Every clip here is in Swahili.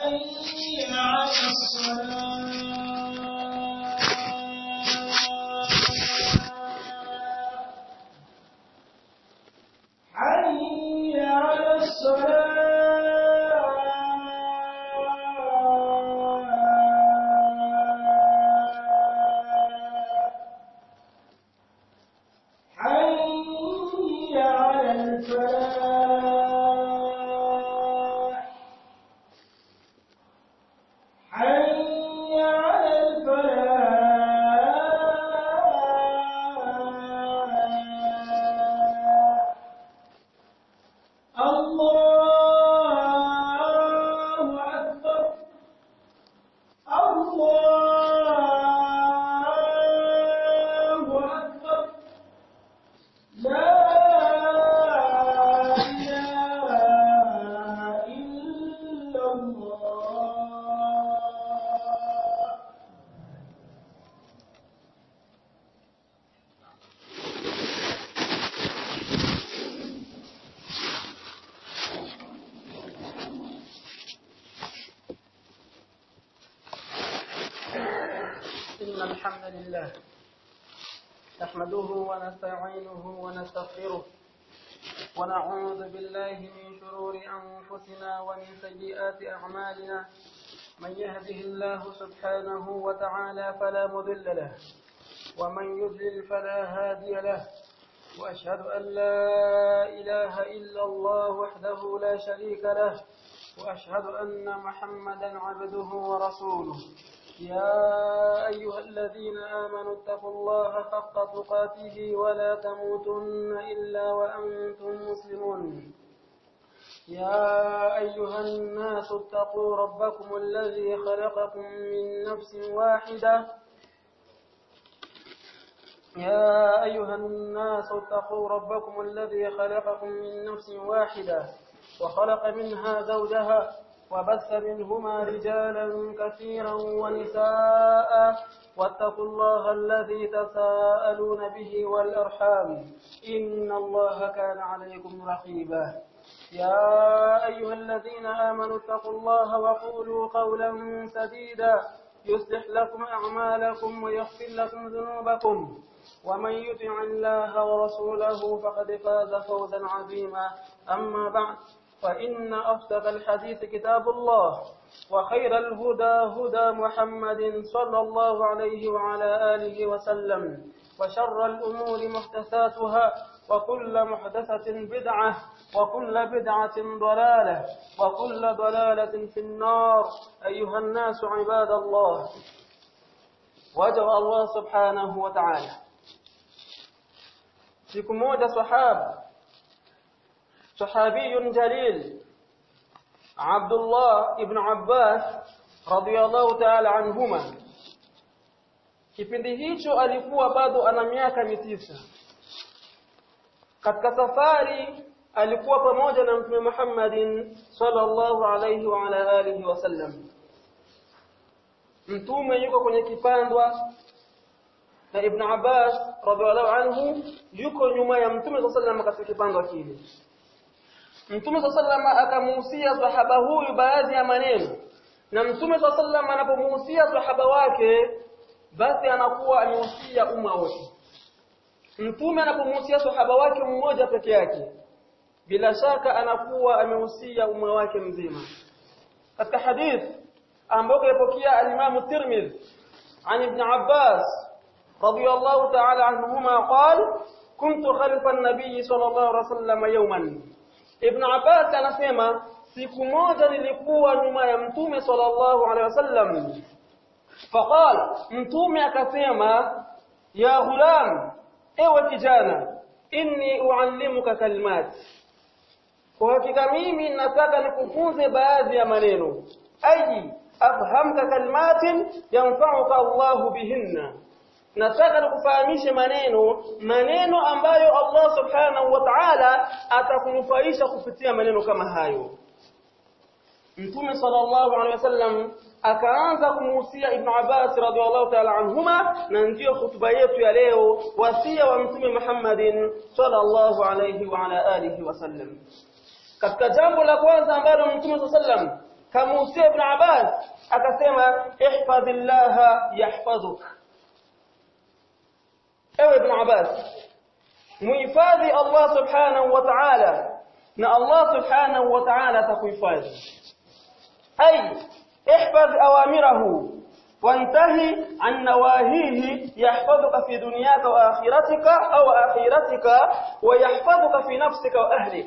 حي على الصلاة حي على الصلاة حي على الفلاح حي على الفلاح الله أكبر الله أكبر لا إله إلا الله إن الحمد لله نحمده ونستعينه ونستغفره ونعوذ بالله من شرور أنفسنا ومن سيئات أعمالنا من يهده الله سبحانه وتعالى فلا مضل له ومن يضلل فلا هادي له وأشهد أن لا إله إلا الله وحده لا شريك له وأشهد أن محمدا عبده ورسوله يا أيها الذين آمنوا اتقوا الله حق تقاته ولا تموتن إلا وأنتم مسلمون يا أيها الناس اتقوا ربكم الذي خلقكم من نفس واحدة يا أيها الناس اتقوا ربكم الذي خلقكم من نفس واحدة وخلق منها زوجها وبث منهما رجالا كثيرا ونساء واتقوا الله الذي تساءلون به والأرحام إن الله كان عليكم رقيبا يا أيها الذين آمنوا اتقوا الله وقولوا قولا سديدا يصلح لكم أعمالكم ويغفر لكم ذنوبكم ومن يطع الله ورسوله فقد فاز فوزا عظيما أما بعد فإن أصدق الحديث كتاب الله وخير الهدى هدى محمد صلى الله عليه وعلى آله وسلم وشر الأمور محدثاتها وكل محدثة بدعة وكل بدعة ضلالة وكل ضلالة في النار أيها الناس عباد الله وجه الله سبحانه وتعالى siku moja sahaba sahabiyun jalil Abdullah ibn Abbas radiyallahu ta'ala anhuma kipindi hicho alikuwa bado ana miaka mitisa katika safari alikuwa pamoja na mtume Muhammadin sallallahu alayhi wa ala alihi wasallam mtume yuko kwenye kipandwa na Ibn Abbas radhiallahu anhu yuko nyuma ya Mtume sallallahu alayhi wasallam katika kipando kile. Mtume sallallahu alayhi wasallam akamuhusia sahaba huyu baadhi ya maneno. Na Mtume sallallahu alayhi wasallam anapomuhusia sahaba wake basi anakuwa amehusia umma wote. Mtume anapomuhusia sahaba wake mmoja peke yake bila shaka anakuwa amehusia umma wake mzima. Katika hadith ambayo ilipokea al-Imam Tirmidhi عن ابن عباس رضي الله تعالى عنهما قال كنت خلف النبي صلى الله عليه وسلم يوما ابن عباس anasema siku moja nilikuwa nyuma ya mtume sallallahu alaihi wasallam faqal mtume akasema ya ghulam ewe kijana inni uallimuka kalimat kwa hakika mimi nataka nikufunze baadhi ya maneno aji afhamka kalimatin yanfa'uka Allahu bihinna nataka nikufahamishe maneno maneno ambayo Allah subhanahu wa ta'ala atakunufaisha kupitia maneno kama hayo Mtume sallallahu alaihi wasallam akaanza kumuhusia Ibn Abbas radhiallahu ta'ala anhuma na ndiyo hutuba yetu ya leo wasia wa Mtume Muhammadin sallallahu alaihi wa ala alihi wasallam katika jambo la kwanza ambalo Mtume sallallahu alaihi wasallam kamuhusia ibn Abbas akasema ihfadhillaha yahfadhuk ewe ibn Abbas muhifadhi Allah subhanahu wa ta'ala na Allah subhanahu wa ta'ala atakuhifadhi ay ihfadh awamirahu وانتهي عن نواهيه يحفظك في دنياك وآخرتك أو آخرتك ويحفظك في نفسك وأهلك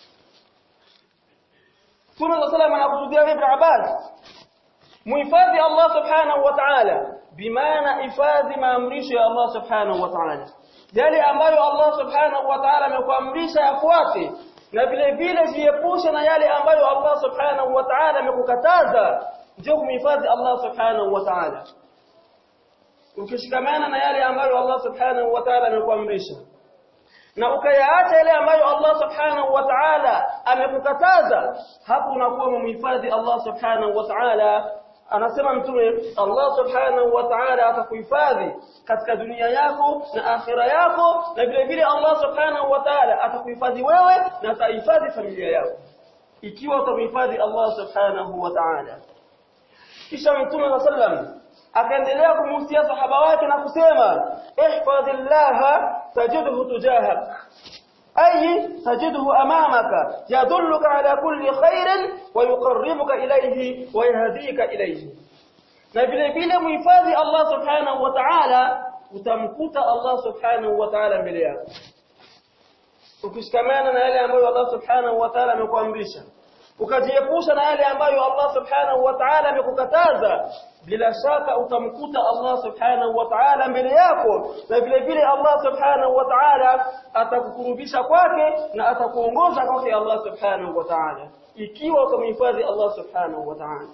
Mtume صلى الله عليه anakusudia Ibn Abbas muhifadhi Allah subhanahu wa ta'ala bimaana hifadhi maamrisho ya Allah subhanahu wa ta'ala yale ambayo Allah subhanahu wa ta'ala amekuamrisha yafuate na vile vile jiepushe na yale ambayo Allah subhanahu wa ta'ala amekukataza ndio kumhifadhi Allah subhanahu wa ta'ala ukishikamana na yale ambayo Allah subhanahu wa ta'ala amekuamrisha na ukayaacha yale ambayo Allah subhanahu wa ta'ala amekukataza hapo unakuwa umemhifadhi Allah subhanahu wa ta'ala anasema mtume Allah subhanahu wa ta'ala atakuhifadhi katika dunia yako na akhira yako na vile vile Allah subhanahu wa ta'ala atakuhifadhi wewe na atahifadhi familia yako ikiwa utamhifadhi Allah subhanahu wa ta'ala kisha mtume sallam akaendelea kumhusia sahaba wake na kusema ihfadhillaha tajidhu tujahak أي تجده أمامك يدلك على كل خير ويقربك إليه ويهديك إليه na vile vile muhifadhi Allah subhanahu wa ta'ala utamkuta Allah subhanahu wa ta'ala mbele yako ukishikamana na yale ambayo Allah subhanahu wa ta'ala amekuamrisha ukajiepusha na yale ambayo Allah subhanahu wa ta'ala amekukataza bila shaka utamkuta Allah subhanahu wa ta'ala mbele yako na vile vile Allah subhanahu wa ta'ala atakukurubisha kwake na atakuongoza kwake Allah subhanahu wa ta'ala ikiwa utamhifadhi Allah subhanahu wa ta'ala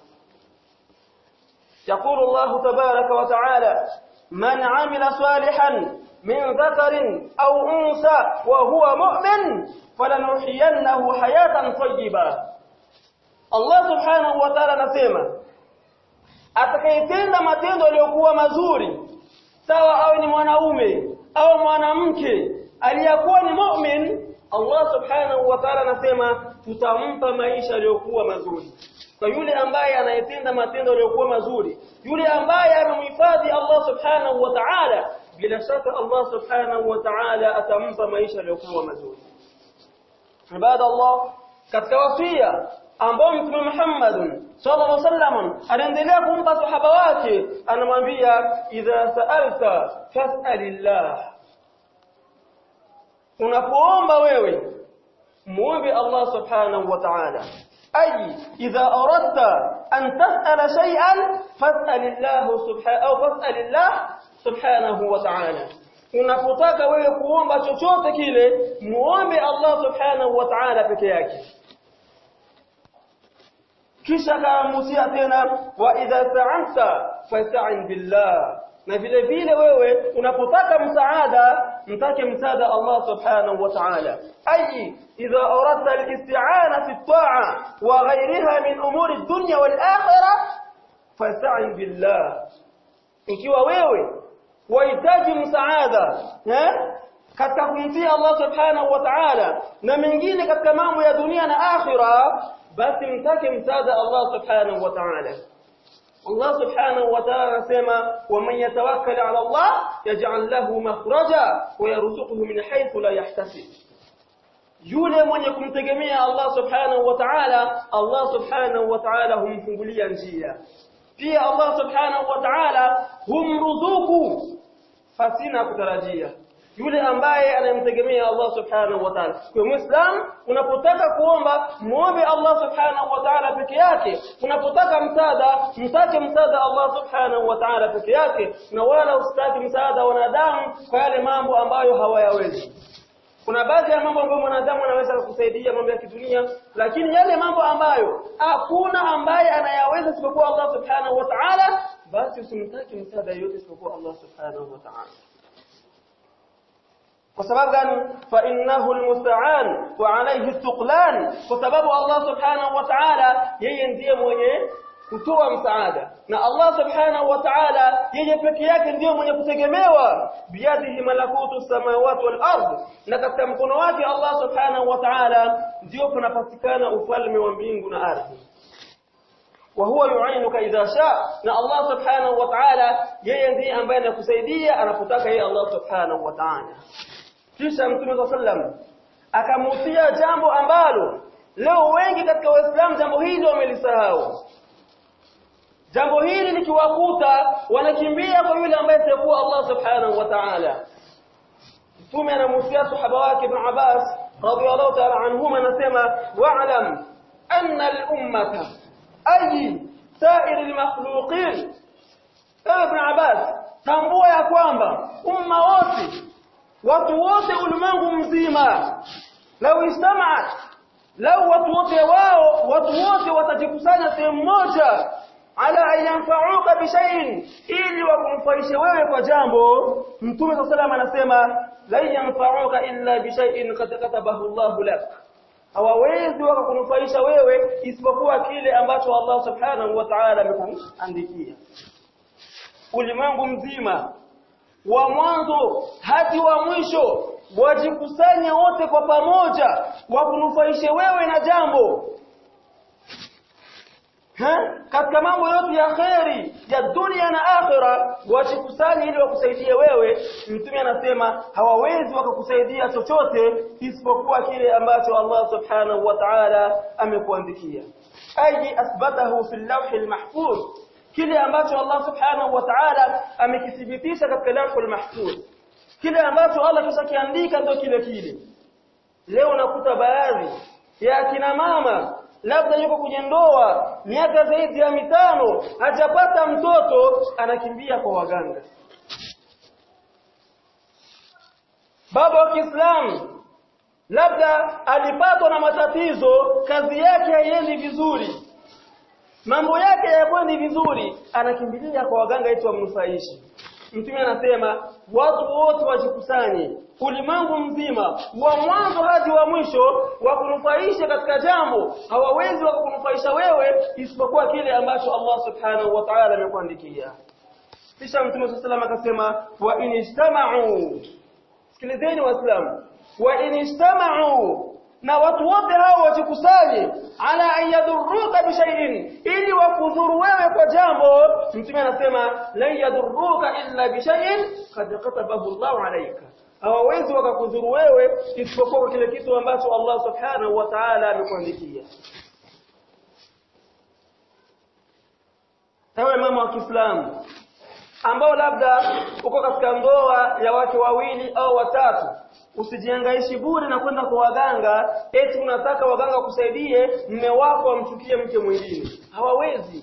يقول الله تبارك وتعالى من عمل صالحا من ذكر أو أنثى وهو مؤمن فلنحيينه حياة طيبة Allah subhanahu wa ta'ala anasema atakayetenda matendo yaliyokuwa mazuri sawa awe ni mwanaume au mwanamke aliyakuwa ni mu'min Allah subhanahu wa ta'ala anasema tutampa maisha yaliyokuwa mazuri kwa yule ambaye anayetenda matendo yaliyokuwa mazuri yule ambaye amemhifadhi Allah subhanahu wa ta'ala bila shaka Allah subhanahu wa ta'ala atampa maisha yaliyokuwa mazuri ibada Allah katika wasia ambao mtume Muhammad sallallahu alaihi wasallam anaendelea kumpa sahaba wake anamwambia idha sa'alta fas'alillah unapoomba wewe muombe Allah subhanahu wa ta'ala ay idha aradta an tas'ala shay'an fas'alillah subhanahu au fas'alillah subhanahu wa ta'ala unapotaka wewe kuomba chochote kile muombe Allah subhanahu wa ta'ala peke yake kisha akamusia tena wa idha ta'anta fasta'in billah na vile vile wewe unapotaka msaada mtake msaada Allah subhanahu wa ta'ala ay idha aradta al-isti'ana fi at-ta'a wa ghayriha min umuri ad-dunya wal-akhirah fasta'in billah ikiwa wewe wahitaji msaada eh katika kumtii Allah subhanahu wa ta'ala na mengine katika mambo ya dunia na akhira basi mtake msaada Allah subhanahu wa ta'ala Allah subhanahu wa ta'ala anasema waman yatawakkal ala Allah yaj'al lahu makhraja wa yarzuquhu min haythu la yahtasib yule mwenye kumtegemea Allah subhanahu wa ta'ala Allah subhanahu wa ta'ala humfungulia njia pia Allah subhanahu wa ta'ala humruzuku fasina kutarajia yule ambaye anayemtegemea Allah subhanahu wa ta'ala kwa muislam unapotaka kuomba muombe Allah subhanahu wa ta'ala peke yake unapotaka msaada mtake msaada Allah subhanahu wa ta'ala peke yake na wala usitaki msaada wa wanadamu kwa yale mambo ambayo hawayawezi kuna baadhi ya mambo ambayo mwanadamu anaweza kukusaidia mambo ya kidunia lakini yale mambo ambayo hakuna ambaye anayaweza isipokuwa Allah subhanahu wa ta'ala basi usimtaki msaada yote isipokuwa Allah subhanahu wa ta'ala kwa sababu gani fa innahu almusta'an wa alayhi tuqlan kwa sababu Allah subhanahu wa ta'ala yeye ndiye mwenye kutoa msaada na Allah subhanahu wa ta'ala yeye peke yake ndiye mwenye kutegemewa biyadihi malakutu samawati wal ard na katika mkono wake Allah subhanahu wa ta'ala ndio kunapatikana ufalme wa mbingu na ardhi wa huwa yu'inuka idha sha na Allah subhanahu wa ta'ala yeye ndiye ambaye anakusaidia anapotaka yeye Allah subhanahu wa ta'ala kisha mtume sallam akamuhusia jambo ambalo leo wengi katika waislamu jambo hili wamelisahau jambo hili likiwakuta wanakimbia kwa yule ambaye atakuwa Allah subhanahu wa ta'ala mtume anamuhusia sahaba wake ibn Abbas radiyallahu ta'ala anhuma anasema wa'lam anna al-ummata ay sa'ir al-makhluqin ibn Abbas tambua ya kwamba umma wote watu wote ulimwengu mzima lau istamaat lau watu wote wao watu wote watajikusanya sehemu moja ala an yanfa'uka bi shay'in ili wakumfaishe wewe kwa jambo mtume sallallahu anasema la yanfa'uka illa bi shay'in qad katabahu Allah lak hawawezi wakakunufaisha wewe isipokuwa kile ambacho Allah subhanahu wa ta'ala amekuandikia ulimwengu mzima wa mwanzo hadi wa mwisho wajikusanye wote kwa pamoja wakunufaishe wewe na jambo ha? katika mambo yote ya kheri ya dunia na akhira wajikusanye ili wakusaidie wewe mtume anasema hawawezi wakakusaidia chochote isipokuwa kile ambacho Allah subhanahu wa ta'ala amekuandikia ayi asbatahu fi lawh almahfuz kile ambacho Allah subhanahu wa ta'ala amekithibitisha katika lawhul mahfuz kile ambacho Allah kishakiandika ndio kile kile leo nakuta baadhi ya akina mama labda yuko kwenye ndoa miaka zaidi ya mitano hajapata mtoto anakimbia kwa waganga baba wa Kiislamu labda alipatwa na matatizo kazi yake haiendi vizuri mambo yake hayakwendi vizuri anakimbilia kwa waganga eti wamnufaishi mtume anasema watu wote wajikusanye ulimwengu mzima wa mwanzo hadi wa mwisho wakunufaisha katika jambo hawawezi wakakunufaisha wewe isipokuwa kile ambacho Allah subhanahu wa ta'ala amekuandikia kisha mtume sallallahu akasema wa inijtama'u sikilizeni waislamu wa inijtama'u na watu wote hao wajikusanye ala an yadhurruka bi shay'in ili wakudhuru wewe kwa jambo mtume anasema lan yadhurruka illa bi shay'in qad katabahu Allah alayka hawawezi wakakudhuru wewe isipokuwa kwa kile kitu ambacho Allah subhanahu wa ta'ala amekuandikia ewe mama wa Kiislamu ambao labda uko katika ndoa ya wake wawili au watatu usijiangaishi bure na kwenda kwa waganga eti unataka waganga kusaidie mme wako amchukie mke mwingine hawawezi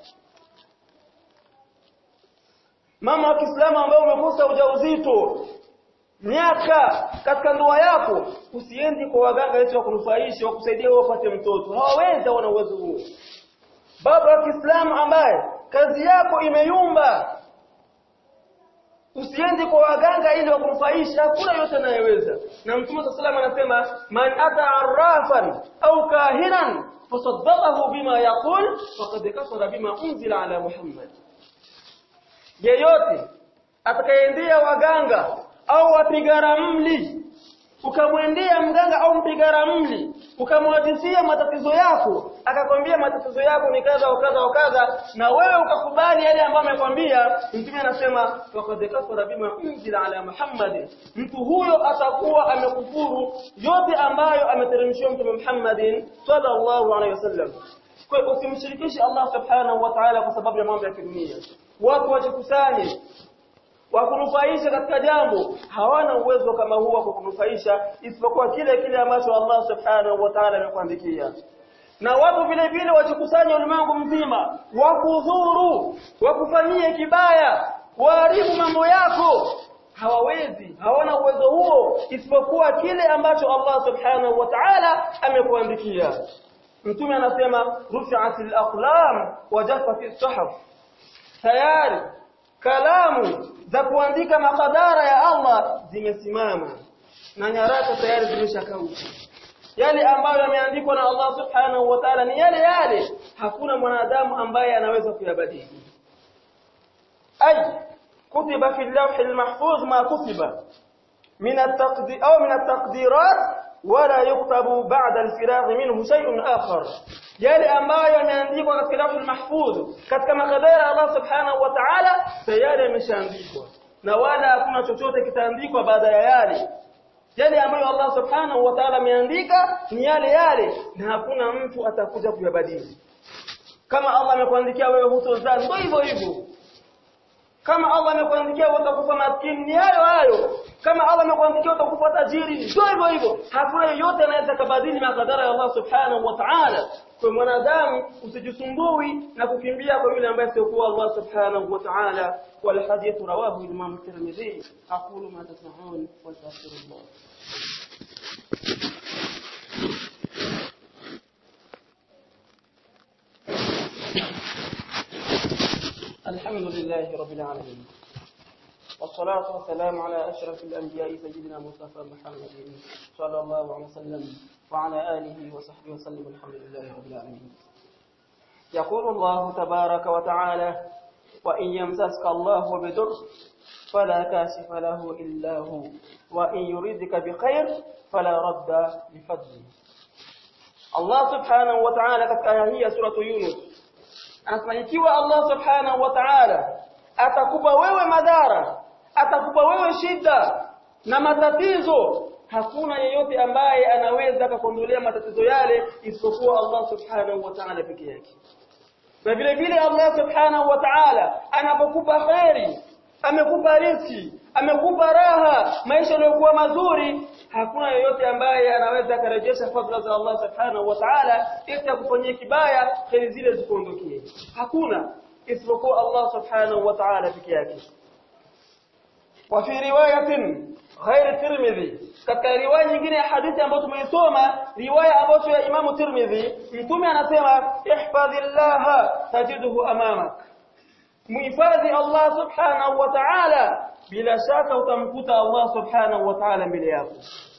mama wa Kiislamu ambao umekosa ujauzito miaka katika ndoa yako usiendi kwa waganga eti wakunufaisha wakusaidie wewe upate mtoto hawawezi wana uwezo huo baba wa Kiislamu ambaye kazi yako imeyumba usiendi kwa waganga ili wakunufaisha hakuna yote anayeweza na mtume sallallahu anasema man ata arrafan au kahinan fasaddaqahu bima yaqul faqad kafara bima unzila ala muhammad yeyote atakayeendea waganga au wapiga ramli ukamwendea mganga au mpiga ramli ukamwadisia matatizo yako akakwambia matatizo yako ni kadha wa kadha wa kadha na wewe ukakubali yale ambayo amekwambia mtume anasema faqad kafara bima unzila ala muhammad mtu huyo atakuwa amekufuru yote ambayo ameteremshiwa mtume Muhammadin sallallahu alaihi wasallam kwa hiyo usimshirikishe Allah subhanahu wa ta'ala kwa sababu ya mambo ya kidunia watu wajikusanye wakunufaisha katika jambo hawana uwezo kama huo wa kukunufaisha isipokuwa kile kile ambacho Allah subhanahu wa ta'ala amekuandikia na watu vile vile wajikusanye ulimwengu mzima wakudhuru wakufanyie kibaya waharibu mambo yako hawawezi hawana uwezo huo isipokuwa kile ambacho Allah subhanahu wa ta'ala amekuandikia mtume anasema rufi'atil aqlam wa jaffatis suhuf tayari kalamu za kuandika makadara ya Allah zimesimama na nyaraka tayari zimeshakauka yale ambayo yameandikwa na Allah subhanahu wa ta'ala ni yale yale hakuna mwanadamu ambaye anaweza kuyabadili ay kutiba fi al-lawh al-mahfuz ma kutiba min at-taqdir au min at-taqdirat wala yuktabu ba'da al-firagh minhu shay'un akhar yale ambayo yameandikwa katika lawhul mahfudh katika makadara ya Allah subhanahu wa ta'ala tayari yameshaandikwa na wala hakuna chochote kitaandikwa baada ya yale yale ambayo Allah subhanahu wa ta'ala ameandika ni yale yale na hakuna mtu atakuja kuyabadili kama Allah amekuandikia wewe hutozaa ndio hivyo hivyo kama Allah amekuandikia utakufa maskini ni hayo hayo kama Allah amekuandikia utakufa tajiri ndio hivyo hivyo hakuna yeyote anaweza kubadili makadara ya Allah subhanahu wa ta'ala kwa mwanadamu usijisumbui na kukimbia kwa yule ambaye sio kwa Allah subhanahu wa ta'ala wal hadith rawahu Imam Tirmidhi aqulu ma tasma'un wa astaghfirullah الحمد لله رب العالمين والصلاة والسلام على أشرف الأنبياء سيدنا مصطفى محمد صلى الله عليه وسلم وعلى آله وصحبه وسلم الحمد لله رب العالمين يقول الله تبارك وتعالى وإن يمسسك الله بضر فلا كاشف له إلا هو وإن يريدك بخير فلا رد لفضله الله سبحانه وتعالى katika aya hii ya sura Yunus anasema ikiwa Allah subhanahu wa ta'ala atakupa wewe madhara atakupa wewe shida na matatizo hakuna yeyote ambaye anaweza kukuondolea matatizo yale isipokuwa Allah subhanahu wa ta'ala peke yake na vile vile Allah subhanahu wa ta'ala anapokupa khairi amekupa riziki amekupa raha maisha yaliyokuwa mazuri hakuna yeyote ambaye anaweza kurejesha fadhila za Allah subhanahu wa ta'ala ili akufanyie kibaya kheri zile zikuondokie hakuna isipokuwa Allah subhanahu wa ta'ala peke yake wa fi riwayatin ghair tirmidhi katika riwaya nyingine ya hadithi ambayo tumeisoma riwaya ambayo ya Imam Tirmidhi mtume anasema ihfadhillaha tajiduhu amamak muhifadhi Allah subhanahu wa ta'ala bila shaka utamkuta Allah subhanahu wa ta'ala mbele yako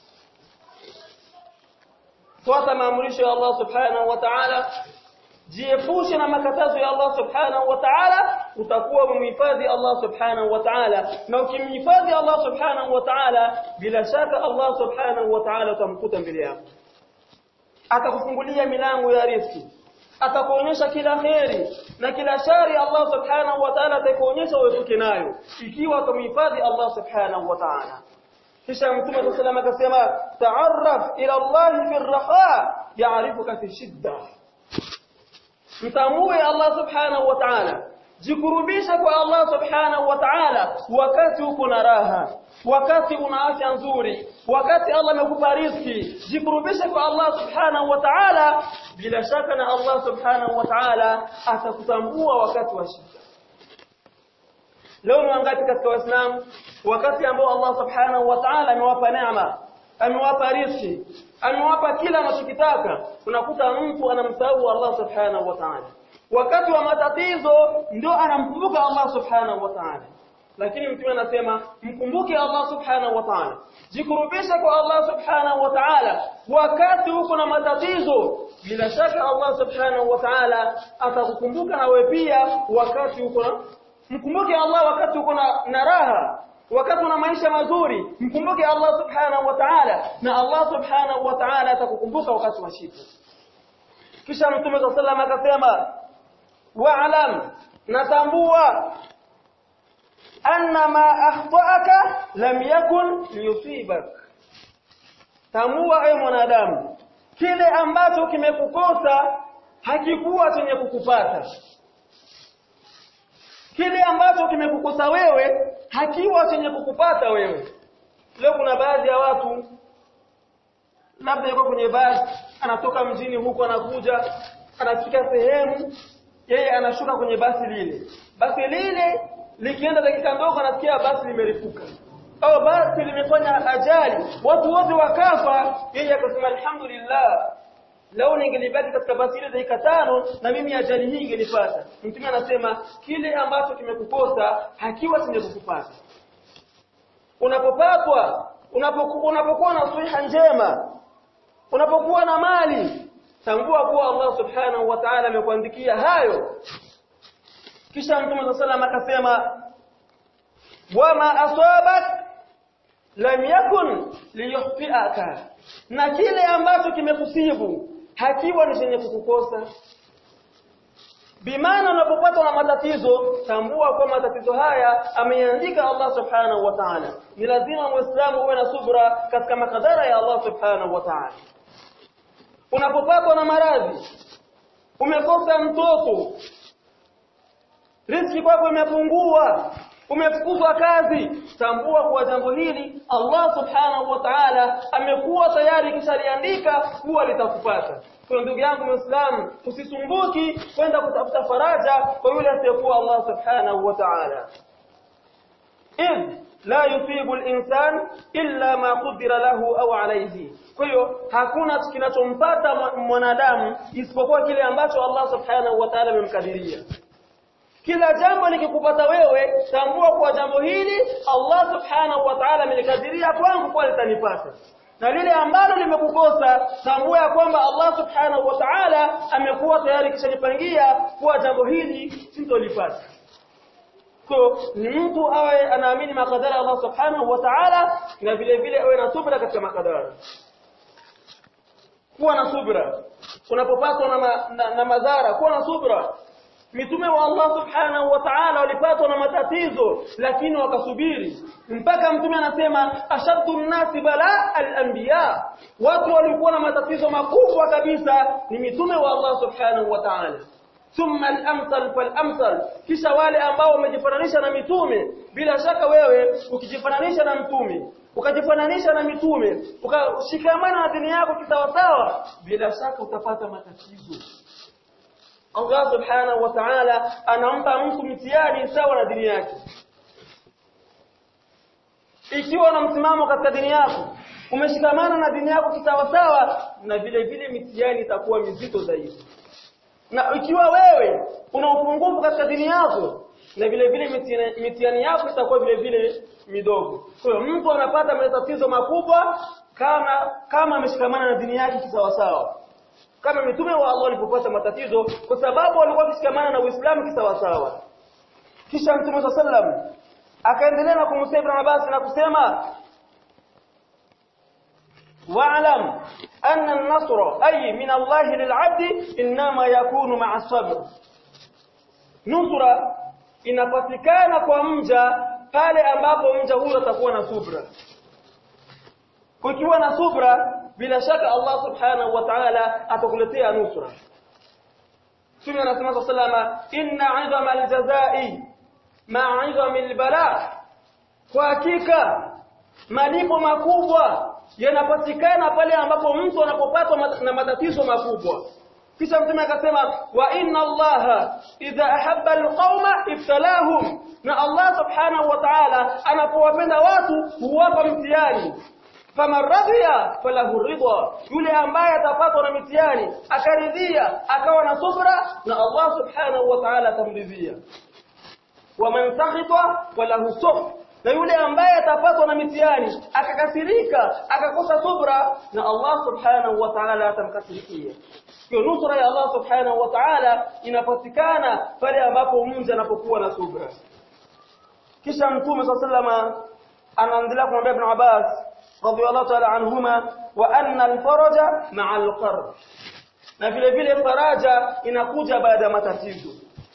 fuata maamrisho ya Allah subhanahu wa ta'ala jiepushe na makatazo ya Allah subhanahu wa ta'ala utakuwa umhifadhi Allah subhanahu wa ta'ala na ukimhifadhi Allah subhanahu wa ta'ala bila shaka Allah subhanahu wa ta'ala utamkuta mbele yako atakufungulia milango ya riziki atakuonyesha kila kheri na kila shari Allah subhanahu wa ta'ala atakuonyesha uepuke nayo ikiwa utamhifadhi Allah subhanahu wa ta'ala kisha mtume صلى الله akasema ta'arraf ila Allah fi ar-raha ya'rifuka fi shidda mtambue Allah subhanahu wa ta'ala jikurubisha kwa Allah subhanahu wa ta'ala wakati uko na raha wakati una afya nzuri wakati Allah amekupa riziki jikurubisha kwa Allah subhanahu wa ta'ala bila shaka na Allah subhanahu wa ta'ala atakutambua wakati wa shida leo ni wangapi katika waislamu wakati ambao Allah subhanahu wa ta'ala amewapa neema amewapa riziki amewapa kila anachokitaka unakuta mtu anamsahau Allah subhanahu wa ta'ala wakati wa matatizo ndio anamkumbuka Allah subhanahu wa ta'ala lakini mtume anasema mkumbuke Allah subhanahu wa ta'ala jikurubisha kwa Allah subhanahu wa ta'ala wakati uko na matatizo bila shaka Allah subhanahu wa ta'ala atakukumbuka na wewe pia wakati uko na mkumbuke Allah wakati uko na, na raha wakati una maisha mazuri mkumbuke Allah subhanahu wa ta'ala na Allah subhanahu wa ta'ala atakukumbuka wakati wa shida kisha mtume صلى الله عليه akasema wa'lam natambua anna ma akhta'aka lam yakun liyusibak tambua ewe mwanadamu kile ambacho kimekukosa hakikuwa chenye kukupata kile ambacho kimekukosa wewe hakiwa chenye kukupata wewe leo kuna baadhi ya watu labda yuko kwenye basi anatoka mjini huko anakuja anafika sehemu yeye anashuka kwenye basi lile basi lile likienda dakika ndogo anasikia basi limerifuka au basi limefanya ajali watu wote wakafa yeye akasema alhamdulillah lao ningelibaki katika basi ile dakika tano na mimi ajali hii ingelipata mtume anasema kile ambacho kimekukosa hakiwa chenye kukupata unapopatwa unapokuwa unapokuwa na siha njema unapokuwa na mali tambua kuwa Allah subhanahu wa ta'ala amekuandikia hayo kisha mtume sallallahu akasema wama asabak lam yakun liyukhtiaka na kile ambacho kimekusibu hakiwa ni chenye kukukosa bimaana unapopatwa na matatizo tambua kwa matatizo haya ameandika Allah subhanahu wa ta'ala ni lazima muislamu uwe na subra katika makadara ya Allah subhanahu wa ta'ala unapopatwa na maradhi umekosa mtoto riziki kwako imepungua umefukuzwa kazi tambua kwa jambo hili Allah subhanahu wa ta'ala amekuwa tayari kishaliandika kuwa litakupata kwa ndugu yangu muislamu usisumbuki kwenda kutafuta faraja kwa yule asiyekuwa Allah subhanahu wa ta'ala idh la yusibu al-insan illa ma qudira lahu au alayhi kwa hiyo hakuna kinachompata mwanadamu isipokuwa kile ambacho Allah subhanahu wa ta'ala amemkadiria kila jambo likikupata wewe tambua kwa jambo hili Allah subhanahu wa ta'ala amelikadiria kwangu kwa litanipata na lile ambalo limekukosa tambua ya kwamba Allah subhanahu wa ta'ala amekuwa tayari kishanipangia kuwa jambo hili sintolipata so ni mtu awe anaamini makadara Allah subhanahu wa ta'ala na vile vile awe na subra katika makadara kuwa na subra unapopatwa na, ma, na, na madhara kuwa na subra mitume wa Allah subhanahu wa ta'ala walipatwa na matatizo lakini wakasubiri mpaka mtume anasema ashaddu nnasi bala al-anbiya watu walikuwa na matatizo makubwa kabisa ni mitume wa Allah subhanahu wa ta'ala thumma al-amsal fal-amsal kisha wale ambao wamejifananisha na mitume bila shaka wewe ukijifananisha na mtume ukajifananisha na mitume ukashikamana na dini yako kisawasawa bila shaka utapata matatizo Allah subhanahu wa ta'ala anampa mtu mtihani sawa na dini yake ikiwa una msimamo katika dini yako umeshikamana na dini yako kisawasawa na vile vile mitihani itakuwa mizito zaidi na ikiwa wewe una upungufu katika dini yako na vile vile mitihani yako itakuwa vile vile midogo kwa hiyo mtu anapata matatizo makubwa kama kama ameshikamana na dini yake kisawasawa kama mitume wa Allah walipopata matatizo kwa sababu walikuwa wakishikamana na Uislamu kisawasawa kisha mtume wa sallam akaendelea na kumsema Ibn Abbas na kusema wa'lam anna an-nasra ay min Allah lil'abd inma yakunu ma'a sabr nusra inapatikana kwa mja pale ambapo mja huyo atakuwa na subra kukiwa na subra bila shaka Allah subhanahu wa ta'ala atakuletea nusra Mtume anasema sallama inna 'idhama al-jazaa'i ma'a 'idhami al-bala kwa hakika malipo makubwa yanapatikana pale ambapo mtu anapopatwa na matatizo makubwa kisha mtume akasema wa inna allaha idha ahabba alqauma ibtalahum na Allah subhanahu wa ta'ala anapowapenda watu huwapa mtihani faman radhiya falahu ridha yule ambaye atapatwa na mitihani akaridhia akawa na subra na Allah subhanahu wa ta'ala atamridhia waman sakhita falahu sukh na yule ambaye atapatwa na mitihani akakasirika akakosa subra na Allah subhanahu wa ta'ala atamkasirikia kwa nusra ya Allah subhanahu wa ta'ala inapatikana pale ambapo mja anapokuwa na subra kisha mtume sallama anaendelea kumwambia ibn Abbas radiyallahu ta'ala anhuma wa anna al-faraja ma'a al-qarb na vile vile faraja inakuja baada ya matatizo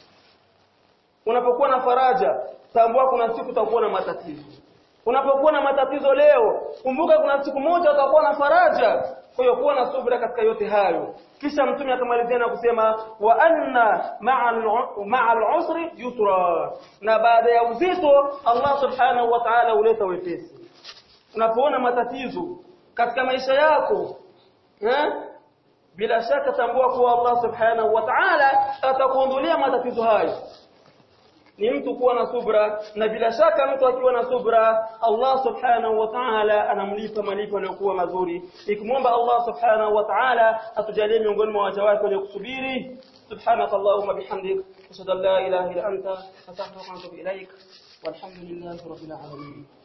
unapokuwa na faraja tambua kuna siku utakuwa na matatizo unapokuwa na matatizo leo kumbuka kuna siku moja utakuwa na faraja kwa hiyo kuwa na subira katika yote hayo kisha mtume akamalizia na kusema wa anna ma'a al-usri yusra na baada ya uzito Allah subhanahu wa ta'ala huleta wepesi unapoona matatizo katika maisha yako eh bila shaka tambua kuwa Allah subhanahu wa ta'ala atakuondolea matatizo hayo ni mtu kuwa na subra na bila shaka mtu akiwa na subra Allah subhanahu wa ta'ala anamlipa malipo yaliyokuwa mazuri nikimwomba Allah subhanahu wa ta'ala atujalie miongoni mwa waja wake wenye kusubiri subhanaka allahumma bihamdik ashhadu an la ilaha illa anta astaghfiruka wa atubu ilaik walhamdulillahi rabbil alamin